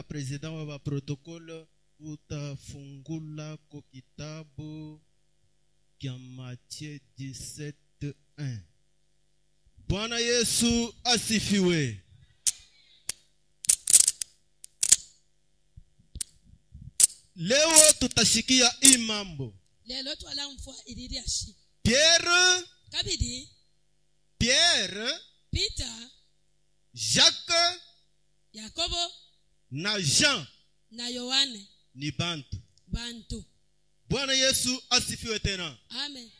president wa baprotokole utafungula ko kitabu kya Mathayo 17:1 bwana yesu asifiwe leo tutashikia hii mambo lelo twalamfwa ililia shi pierre kabidi pierre peter jacques yakobo na jean na yohane ni bantu bantu bwana yesu asifiwe tena amen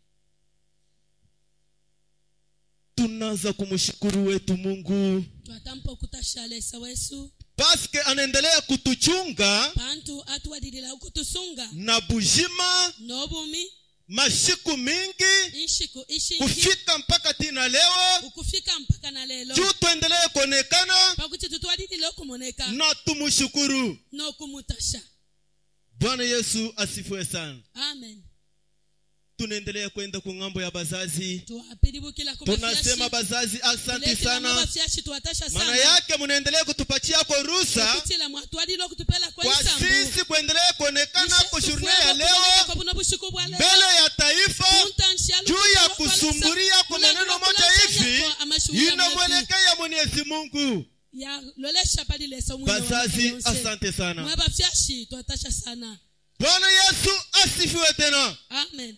tunaanza kumshukuru wetu mungu twatampa okutashalesa wesu paske anaendelea kutuchunga bantu atuwadilila ukutusunga na bujima n'obumi mashiku mingi inshiku ishingi kufika mpaka tina leo ukufika mpaka na lelo juu tuendelee kuonekana pakuti tutwadilile okumoneka na tumshukuru n'okumutasha bwana yesu asifiwe sana amen tunaendelea kwenda ku ng'ambo ya bazazi tuwapilibukila ku tunasema bafyashi bazazi asanti Tulekela sana mabafyashi tuwatasha maana sana yake munaendelea kutupachia ruhusa okutila mwatwadile okutupela kwa kwa isambu sisi kuendelea kuonekana Ishe ku journée tufuego ya kuboneka leo kwa buno bushiku bwa lelo. mbele ya taifa Kuntanshialu juu ya kutoka kwa kusumburia Lisa. kuna neno Kuna moja kula hivi chanya kwa amashuhuda mwetu. inamwelekea mwenyezi mungu ya lolesha palilesa umwine wa bazazi yonse. asante sana mwe bafyashi twatasha sana bwana yesu asifiwe tena amen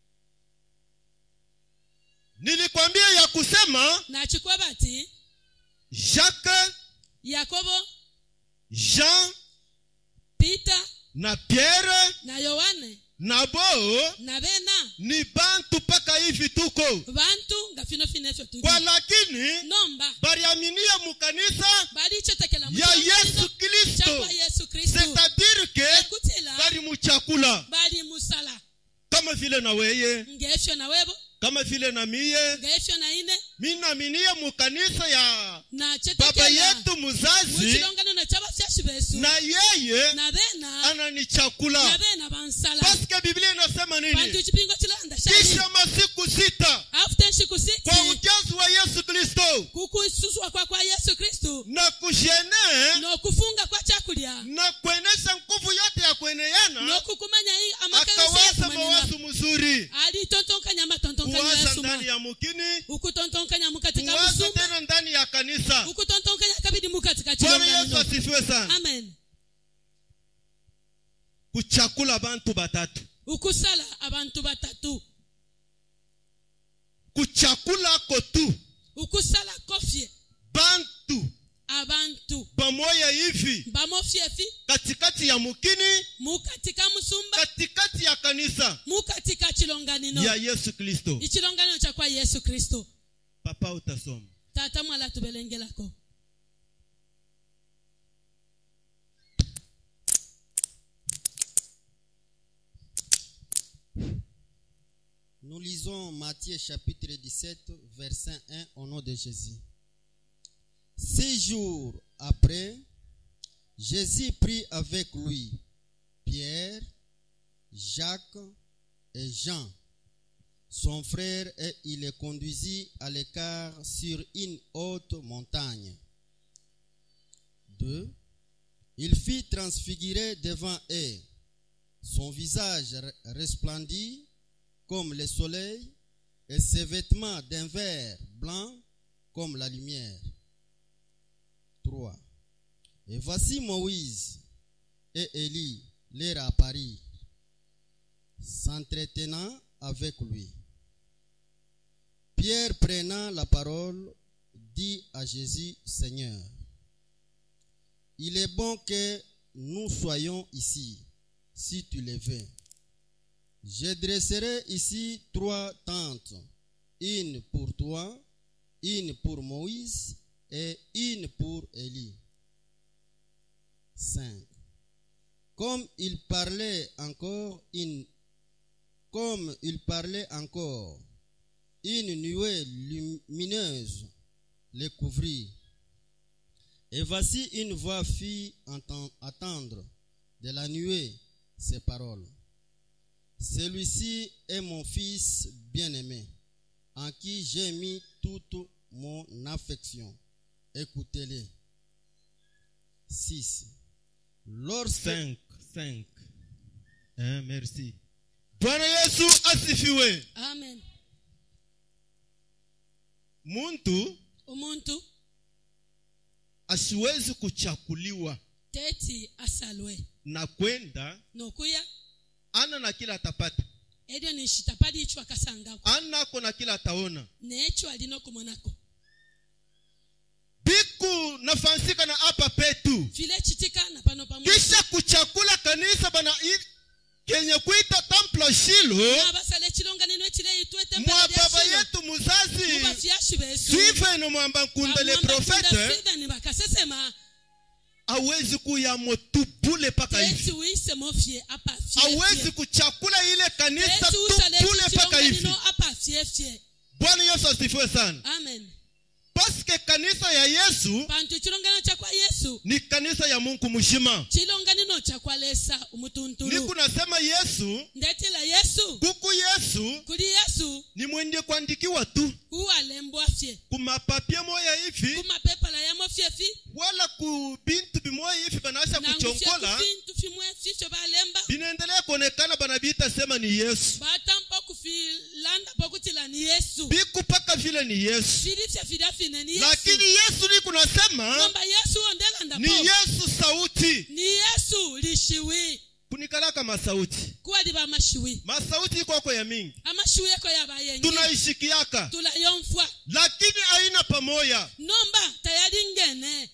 nilikwambia ya kusema nachikwa bati jacques yakobo jean peter na pierre na yohane na bo na bena ni bantu mpaka hivi tuko bantu nga fino fino efyo tuli kwa lakini nomba bariaminie mukanisa balichotekela mu ya kiongozi yesu kristo chakwa yesu kristu c'est-à-dire que ekutila bari muchakula bali musala kama vile na weye ngefyo na webo kama vile na miye ngefyo na ine minaminie mukanisa ya na baba chetekela yetu muzazi muchilonganano kyabafyashi besu na yeye na bena na ananichakula bena bansala paske biblia inasema bantu nini chipingo chilanda shani kisha masiku sita afute nshiku kwa siti ujazi wa yesu kristo kukususwa kwa kwa yesu kristu na kushene n'okufunga kwa chakulya na kuenesha nguvu yote ya kueneana n'okukumanya i- amakelesa akawaza yakumanina mawazo mzuri ali tontonkanya amatontonkanya kuwaza yasuma ndani ya mukini ukutontonkanya mukatika kuwaza busuma tena ndani ya kanisa ukutontonkanya kabidi mukatika bwana yesu chilonganino asifiwe sana amen kuchakula bantu batatu ukusala abantu batatu kuchakula ko tu ukusala kofye bantu abantu pamoja hivi bamofyefi katikati ya mukini mukatika musumba katikati ya kanisa mukatika chilonganino ya yesu kristo ichilonganino cha kwa yesu kristo papa utasoma tata mwala tubelengelako Nous lisons Matthieu chapitre 17, verset 1 au nom de Jésus. Six jours après, Jésus prit avec lui Pierre, Jacques et Jean, son frère, et il les conduisit à l'écart sur une haute montagne. 2. Il fit transfigurer devant eux. Son visage re- resplendit comme le soleil et ses vêtements d'un vert blanc comme la lumière. 3. Et voici Moïse et Élie leur apparut, s'entretenant avec lui. Pierre prenant la parole dit à Jésus, Seigneur, il est bon que nous soyons ici, si tu le veux. Je dresserai ici trois tentes, une pour toi, une pour Moïse et une pour Élie. 5. Comme il parlait encore une comme il parlait encore, une nuée lumineuse les couvrit. Et voici une voix fit enten- attendre de la nuée ces paroles. Celui-ci est mon fils bien-aimé, en qui j'ai mis toute mon affection. Écoutez-le. 6. Lorsque 5 5 eh, merci bwana yesu asifiwe amen muntu umuntu asiwezi kuchakuliwa teti asalwe na kwenda nokuya ana na kila atapata eryo nishitapali icho akasangako anako na kila ataona necho alina okumonako biku nafansika na apa petu vile chitikana pano pamwe kisha kuchakula kanisa bana i- kenye kuita templo shilo abasala ekilonganiro ekireitwa mwa baba yetu muzazi mubafyashi besu siveno mwamba nkunda le profete siveni bakasesema awezi kuyamo tupule paka teti hivi uisemo fye apa awezi kuchakula ile kanisa teti usala tupule paka hivi ekilonganiro apa fyefye bwana yesu asifiwe sana amen paske kanisa ya yesu pantu ekilonganiro kyakwa yesu ni kanisa ya mungu mshima kilonganiro kyakwalesa umutuntulu nikunasema yesu ndetela yesu kuku yesu kuli yesu ni mwenye kuandikiwa tu kuwalembwa fye kumapapie moya hivi kumapepala yamo fyefi wala ku bintu bimoya hivi banaweza nangu fye kuchonkola kufintu fimwe fisho balemba binaendelea kuonekana banabiita sema ni yesu batampa kufilanda pokutila ni yesu biku paka vile ni yesu filifya filafine ni yesu lakini yesu ni kunasema ngomba yesu ondelanda ni po yesu sauti ni yesu lishiwi kunikalaka masauti kuwa liba amashiwi masauti ikwako ya mingi amashiwi eko yabayengi tunaishikiaka tulayomfwa lakini aina pamoya nomba tayari ngene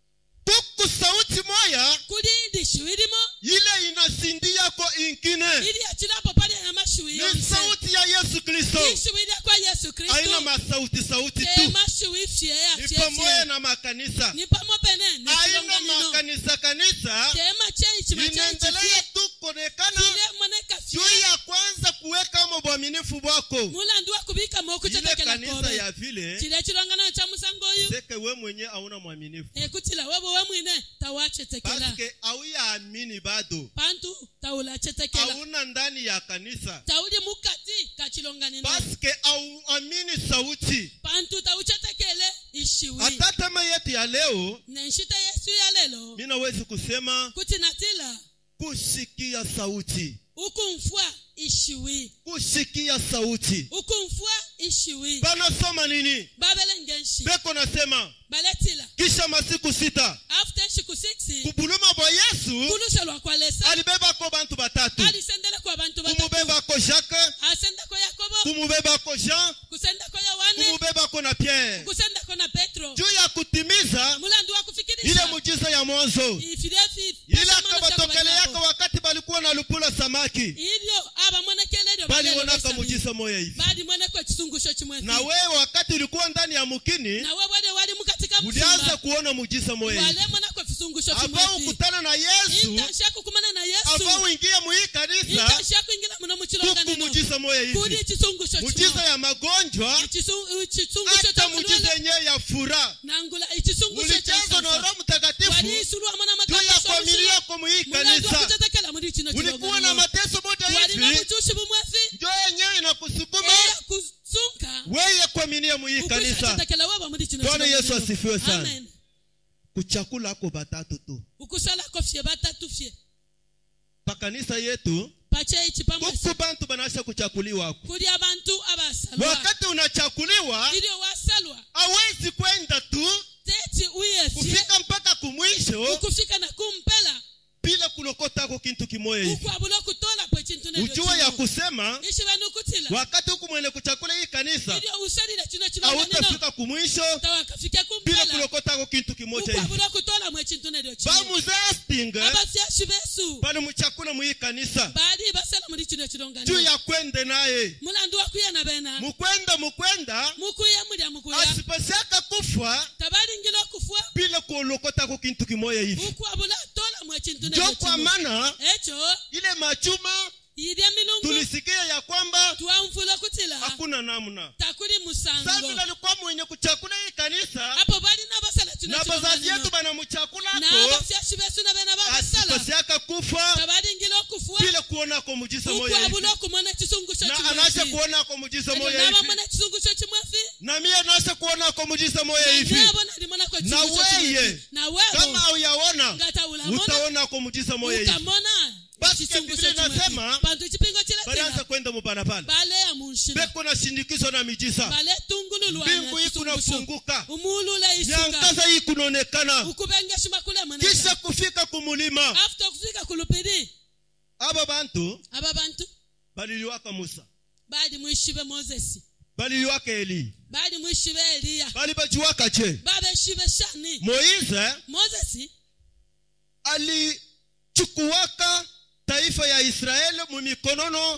kuku sauti moya kuli lishiwi limo ile inasindiyako inkine ili yachilapo pali ya mashiwi ni yonse sauti ya yesu kristo lishiwi lyakwa yesu aina kristu masauti sauti tu temashiwi fye ni pamoya yafyefye na makanisa ni pamo pene aina nekilonganino makanisa kanisa tema cheichima inaendelea cheichifye tu kuonekana file moneka juu fye ya kwanza kuwekamo bwaminifu bwako mulandu wa kubika ile mokutetekela kanisa kobe ya vile chile chilonganano cha musango oyu seke we mwenye auna mwaminifu ekutila webo we mwine tawachetekela paske auyaamini bado pantu taulachetekela auna ndani ya kanisa tauli mukati kachilonganino paske auamini sauti pantu tauchetekele ishiwi hata tema yetu ya leo nenshita yesu ya lelo minawezi kusema kuti natila kusikia sauti ukumfwa ishiwi kusikia sauti ukumfwa ishiwi banasoma nini babelengenshi beko nasema baletila kisha masiku sita after nshiku 6 kubuluma bwa yesu kulushelwa kwalesa alibebako bantu batatu alisendele kwa bantu batatu kumubebako jacques asendako yakobo kumubebako jean kusendako yohane kumubebako na pierre kusendako na petro juu ya kutimiza mulandu wa ile kufikirisha mujiza ya mwanzo ifilefi ile akabatokeleaka wakati balikuwa na lupula samaki ilyo abamwenekelelyo balionaka mujiza moya hivi balimweneko ekisungusho kimwefi na wewe wakati ulikuwa ndani ya mukini nawe bwale wali mukatika ulianza musumba kuona mujiza moya hivi walemwenako ekisungusho ava kimwefi ukutana na yesu intasha kukumana na ava yesu uingie muhii kanisa intasha kuingila muno kuku mukilonganino mujiza moya kuli hivi ekisungusho mujiza ya magonjwa ekisungusho hata kya mujiza mulwele yenyewe ya fura nangula ekisungusho ulichezwa na kya roho mtakatifu waliisulwamu juu ya familia yako muhii mulandu kanisa wakutetekela muri kino ulikuwa na kilonganiro mateso moja walina hivi butushi bumwefi njo yenyewe inakusukuma era kusunka weye kuaminia muhii kanisa ukwishatetekela waba muri kino Bwana Yesu kilonganiro. asifiwe sana. Amen. kuchakula ako batatu tu ukusalako fye batatu fye pakanisa yetu pacheiki pamwesi kuku bantu banasha kuchakuliwako kuli abantu abasalwa wakati unachakuliwa ilyo wasalwa awezi kwenda tu teti uyefye kufika mpaka kumwisho ukufika na kumpela bila kulokotako kintu kimoya hivi ukwabula okutolapo ekintu neryo ujua ya kino. kusema ishi banu kutila wakati huku mwene kuchakula hii kanisa ilyo usalile kino kilonganino autafika kumwisho tawakafike bila kumpela kulokotako kintu kimoja hivi ukwabula okutolamu ekintu neryo kino bamuzastinga abafyashi besu bali muchakula muhii kanisa bali basala muri kino juu kilonganiro ya kwende naye mulandu wakuyana bena mukwenda mukwenda mukuya mulya mukuya asipasiaka kufwa tabalingila okufwa bila kulokotako kintu kimoya hivi ukwabula tolamu ekintu njo neryo kwa kino maana ekyo ile machuma yilya milungu tulisikia ya kwamba twamfula kutila hakuna namna takuli sasa musango vile alikuwa mwenye kuchakula hii kanisa apo bali nabasala kino na bazazi yetu kilonganiro banamuchakulako n'abafyashi besu na bena babasala asipasiaka kufa tabalingila okufwa bila kuonako mujiza moya hivi ukwabula okumona ekisungusho na anasha kimwefi kuonako mujiza moya hivi nabamona ekisungusho kimwefi na mie anasha kuonako mujiza moya hivi nabo nalimonako Na weye, ekisungusho kimwefi na webo kama auyaona ngatawulabona ukamona utaonako mujiza moya hivi ukamona Basi ekisungusho Biblia kimwe inasema, fi. pantu chipingo balianza chiletela kwenda mubarabara baleya munshila beko na shindikizo na mijiza baletungululwana mbingu hii kunafunguka umulula isuka nyangaza hii kunaonekana ukubengesha kule kisha mweneza kufika kumulima after kufika kulupiri aba bantu aba bantu baliliwaka musa bali mwishibe mozesi baliliwaka eli bali mwishibe eliya bali bajiwaka je babeshibe shani moize mozesi alichukuwaka taifa ya israeli mumikonono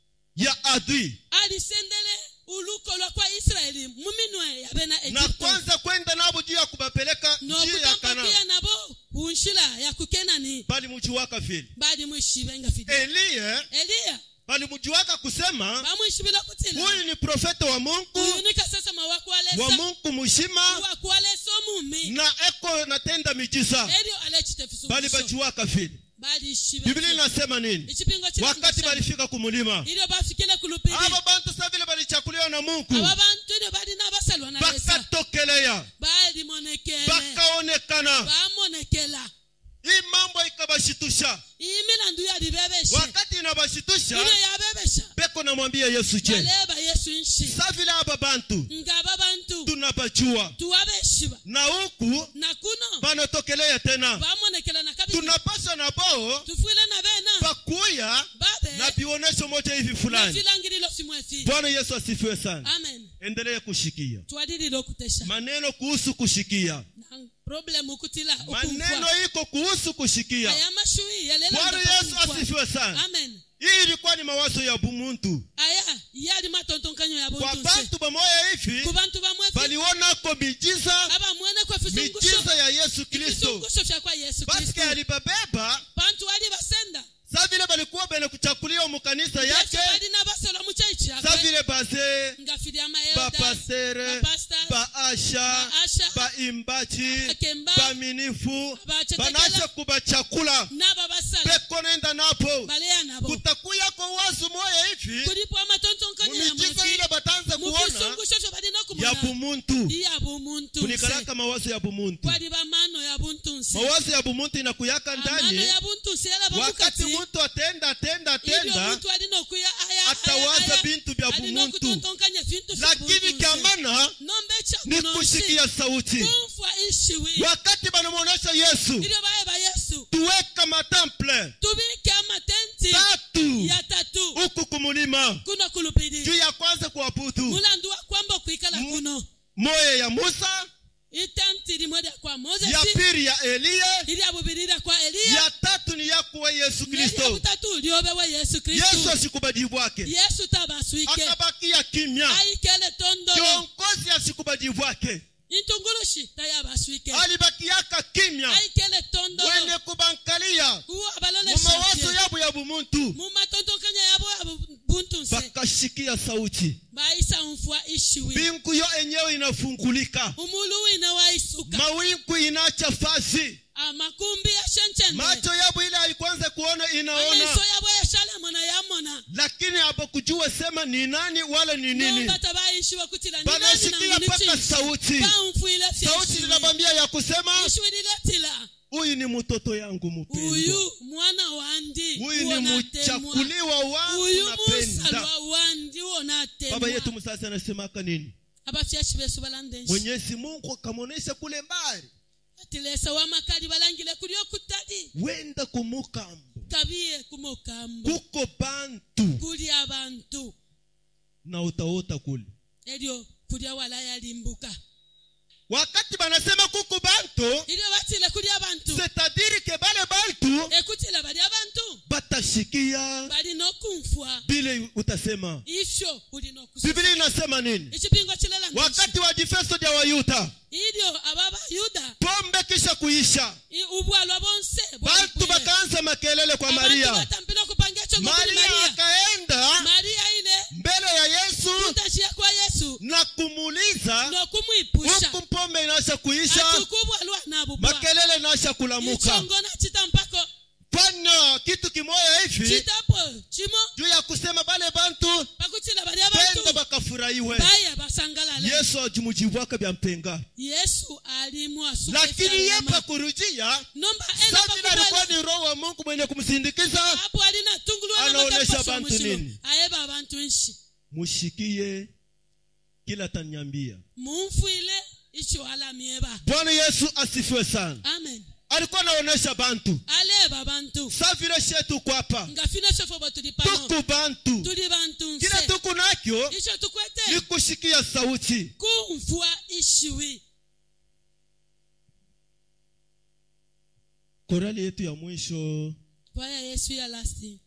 ya adui alisendele uluko lwa kwa israeli muminwe yabe na na egipto kwanza kwenda nabo juu ya kubapeleka njia ya nokutambakia kana nabo unshila ya kukenani balimujiwaka vile bali mwishibe nga fide eliye eliya balimujiwaka kusema bamwishibila kutila huyu ni profeta wa mungu uyu nikasesema wa wakualesa mungu mushima wakualesa omumi na eko natenda mijiza elyo alechitefisunguso bali bajiwaka vile bali ishibe biblia inasema nini ichipingo wakati balifika kumulima ilyo bafikile kulupiri abo bantu sa vile balichakuliwa na mungu aba bantu ilyo bali nabasalwa na lesa bakatokeleya balimonekele bakaonekana bamonekela hii mambo ikabashitusha iyi milandu yalibebeshe wakati inabashitusha ilyo yabebesha beko namwambia yesu je baleba yesu nshi sa vile aba bantu nga aba bantu tunabajua tuwabeshiba na huku na kuno banatokelea tena bamonekela na kabili tunapaswa na bao tufwile na bena bakuya babe na vionesho moja hivi fulani nafilangililo simwefi bwana yesu asifiwe sana amen endelee kushikia twalililo kutesha maneno kuhusu kushikia na problemu kutila maneno ukumfwa iko kuhusu kushikia aya mashui yalela bwana ndapa yesu kumfwa. asifiwe sana amen hii ilikuwa ni mawazo ya bumuntu aya yali matontonkanyo ya kwa buntu nse bantu bamoya hivi ku bantu bamwefi balionako mijiza abamwene kwa fisungusho mijiza ya yesu kristo fisungusho vya kwa yesu paske kristo alibabeba bantu wali basenda sa vile balikuwa bene kuchakuliwa mukanisa yesu yake bali nabasolo muchaichi sa yakwe vile bazee ngafiri amaelda bapastere bapastas, baasha baasha, baimbaji bakemba, baminifu abachetekela, banache kubachakula naba basala beko nenda napo baleya nabo kutakuyako wazu moya hivi kulipo amatontonkanyo ya mumijiza mwefi ile batanze kuona mufisungusho vyo balina ya okumona bumuntu iya bumuntu nse kunikalaka mawazo ya bumuntu kwali bamano ya buntu nse mawazo ya bumuntu inakuyaka amano ndani ya buntu nse yala wakati bamukati muntu atenda atenda ilyo atenda muntu alina okuya aya atawaza bintu bya alina bumuntu okutontonkanya vintu vya lakini buntu nse kyamana nombe ni ekyakuno nse kushikia sauti kumfwa ishiwi wakati banamwonyesha yesu ilyo bayeba yesu tuweka matemple tubike amatenti tatu ya tatu huku kumulima kuno juu kulupiri ya kwanza kuabudu mulandu wa kwamba okwikala Mu- kuno moya ya musa itenti limwe lya kwa ya mozesi pili ya eliya ilya bubiri lya kwa eliya ya tatu ni yakuwa yesu nelya kristo butatu lyobewe yesu yesu kristu asikubadi bwake yesu tabaswike akabakia kimya aikele tondolo kiongozi asikubadi bwake intungulushi tayabaswike alibakiaka kimya aikele tondolo wene kubankalia uwo mu abalolesha mawazo yabo ya bumuntu mu matontokanya yabo ya bu- buntu nse bakashikia sauti baisa mfwa ishiwi mbingu yo enyewe inafungulika umulu wina waisuka mawingu inacha fasi amakumbi yashenchende macho yabo ile haikwanza kuona inaona amaiso yabo yashalamona yamona lakini abakujua sema ni nani wala ni nini nombata baishiwe kutila ni nani banasikia nangu mpaka nichishi sauti bamfwile sauti linabambia ya kusema ishiwi liletila huyu ni mtoto yangu mpendwa uyu mwana wandi huyu ni uonatemwa mchakuliwa wangu uyu napenda musalwa wandi baba uonatemwa yetu msasi anasemaka nini abafyashi besu balandenshi mwenyezi mungu akamwonyesha kule mbali batilesa wamakali balangile kuli okutali wenda kumukambo kabiye kumokambo kuko bantu kuli abantu na utaota kule elyo kulya wala yalimbuka wakati banasema kuko bantu ilyo batile kuli abantu setadiri ke bale bantu ekutila bali abantu batashikia balina okumfwa bile utasema ifyo ulina okusosa biblia inasema nini ekipingo kilala nti wakati wa difeso dya wayuda ilyo ababayuda pombe kisha kuisha i- ubwalwa bonse bantu bwalipwile. bakaanza makelele kwa abantu maria batampile okupanga ekyo ngokuli maria maria akaenda maria ile mbele ya yesu kutashiya kwa yesu na kumuuliza nokumwipusha huku pombe inaasha kuisha atukubwalwa nabubwa makelele inaasha kulamuka ichongona chitampako pana kitu kimoya hivi chitapo chimo juu ya kusema bale bantu pakuchila bali pendo abantu bakafurahia bafurahiwe baya basangalale yesu ajimujibwaka bya mpenga yesu alimu asuka lakini ifyalo yepa yama. kurujia nomba enda sa vile alikuwa pakubela ni roho wa mungu mwenye kumsindikiza hapo alina tungulwa na Anaonesha makapaswa bantu mushilo nini? ayeba abantu nshi mushikie kila tanyambia mumfwile icho alamieba bwana yesu asifiwe sana amen alikuwa anaonesha bantu aleba bantu sa vile shetu kwapa nga fino shofobo tuli pano tuku bantu tuli bantu kile nse tuku nakyo icho ni tukwete kushikia sauti kumfwa ishiwi korali yetu ya mwisho kwaya yesu ya lasti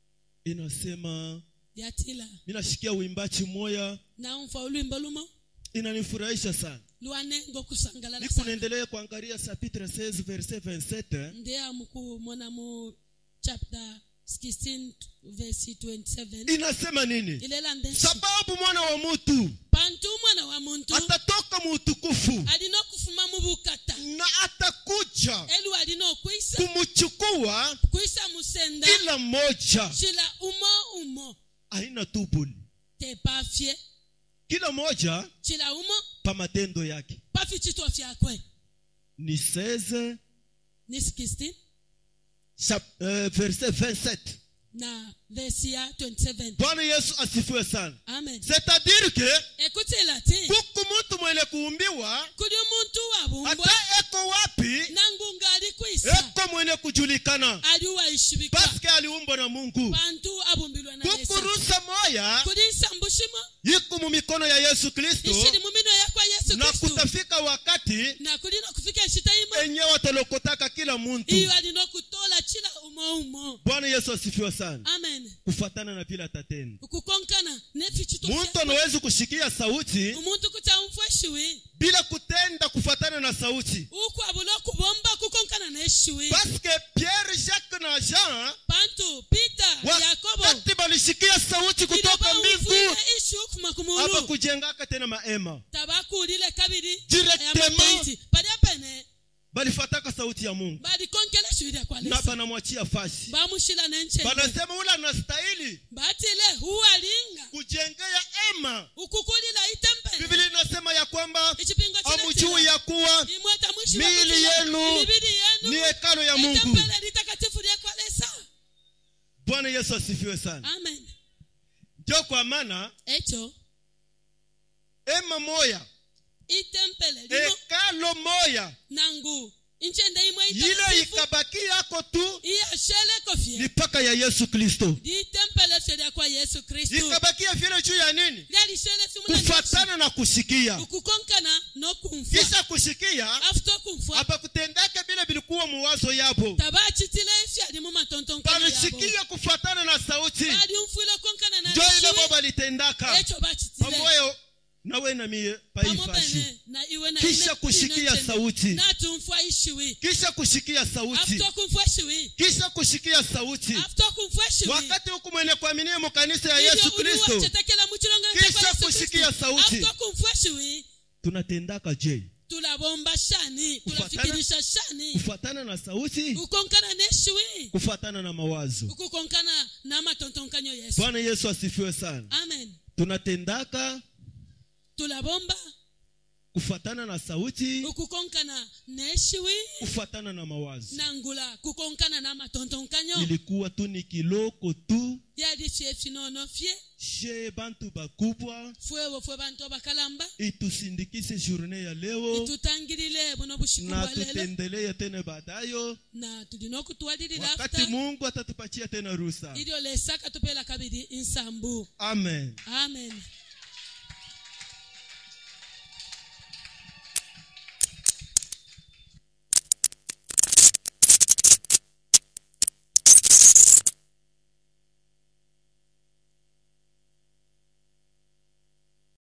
inasema yatila minashikia uimbaji moya naumfa ulwimbo lumo inanifurahisha sana lwane ngokusangalala niko sana naendelea kuangalia chapitre 16 verset 27 ndeya mukumona mu chapter 16 verse 27 inasema nini ilela ndenshi sababu mwana wa mutu pantu umwana wa muntu atatoka mu utukufu alina okufuma mu bukata na atakuja elu alina okwisa kumchukua kwisa musenda kila mmoja shila umo umo aina tubuli tepafye kila mmoja shila umo pa matendo yake pafi chitwa fyakwe ni 16 ni 16 chap- eh, verset 27 na verse ya 27 bwana yesu asifiwe sana amen c'est-à-dire que ekutila ti kuku mtu mwenye kuumbiwa kuli omuntu wabumbwa hata eko wapi nangunga ali kwisa eko mwenye kujulikana ali waishibikwa paske aliumbwa na mungu bantu abumbilwa na kuku lesa rusa moya kuli nsambu shimo iko mu mikono ya yesu kristo ishili mumino yakwa yesu na kristu kutafika wakati na kulina kufika nshita imo enye watalokotaka kila muntu iyo alina okutola chila umo umo bwana yesu asifiwe sana amen kufatana na vile atatenda ukukonkana nefi chitwa muntu fyakwe. anawezi kushikia sauti umuntu kuta umfweshiwi bila kutenda kufatana na sauti ukwabula okubomba kukonkana neshiwi paske pierre jacques na jean bantu peter yakobo wakati balishikia sauti kutoka mbingu ilobawufwile ishi ukufuma apa kumulu kujengaka tena maema tabakulile kabiri Directement. ayamapenti pali apene balifataka sauti ya mungu balikonkela shiwile kwa na lesa banamwachia fasi bamushila nenche banasema ule anastahili batile huwalinga kujengea ema ukukulila itempele biblia inasema ya kwamba ichipingo amujui ya kuwa imweta mwishi miili wakutila, yenu imibili ni yenu hekalo ya mungu itempele litakatifu lyekwalesa bwana yesu asifiwe sana amen ndio kwa maana echo ema moya itempele limo hekalo moya nangu inchende imwe ile itakatifu ikabaki yako tu iyasheleko fye ni paka ya yesu kristo litempele fye lyakwa yesu kristu ikabakia vile juu ya nini lyalishele simula kufatana na kusikia ukukonkana nokumfwa kisha kusikia afuta okumfwa apakutendake vile vilikuwa muwazo yapo tabachitile ifye ali mu matontonkano yabo balisikia kufatana na sauti bali umfwile okonkana na njo ile lishiwi bo balitendaka echo bachitile pamoyo nawe na mie paifashi pamopene na iwe na Kisha ine- kushikia inechene. sauti. natumfwa ishiwi kisha kusikia sauti afuta okumfwa ishiwi kisha kusikia sauti afuta okumfwa ishiwi wakati huku mwenye kuaminia mukanisa ya Ibyo yesu uli kristo wachetekela mu chilongo Kisha cha Yesu kusikia Kristo. sauti. afuta okumfwa ishiwi tunatendaka je tulabomba shani Kufatana- tulafikirisha shani kufatana na sauti kukonkana neshiwi kufatana na mawazo ukukonkana na matontonkanyo yesu bwana yesu asifiwe sana amen tunatendaka tulabomba kufatana na sauti ukukonkana neshiwi kufatana na mawazo nangula kukonkana na matontonkanyo ilikuwa tu ni kiloko tu yali fye finono fye she bantu bakubwa fwewo fwe bantu abakalamba itusindikise journe ya leo itutangilile buno bushiku na bwa lelo tutendelee tena baadayo na tulina okutwalilila wakati afuta mungu atatupatia tena rusa ilyo lesaka tupela kabiri insambu amen amen